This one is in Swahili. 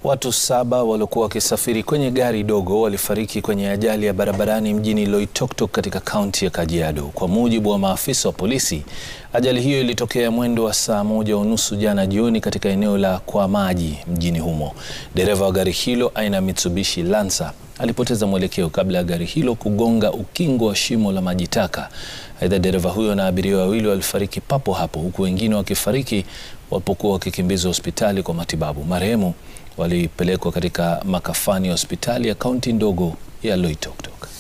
Watu saba waliokuwa wakisafiri kwenye gari dogo walifariki kwenye ajali ya barabarani mjini Loitoktok katika kaunti ya Kajiado. Kwa mujibu wa maafisa wa polisi, ajali hiyo ilitokea mwendo wa saa moja unusu jana jioni katika eneo la Kwa Maji mjini humo. Dereva wa gari hilo aina ya Mitsubishi Lancer alipoteza mwelekeo kabla ya gari hilo kugonga ukingo wa shimo la maji taka. Aidha, dereva huyo na abiria wawili walifariki papo hapo huku wengine wakifariki walipokuwa wakikimbizwa hospitali kwa matibabu. Marehemu walipelekwa katika makafani ya hospitali ya kaunti ndogo ya Loitoktok.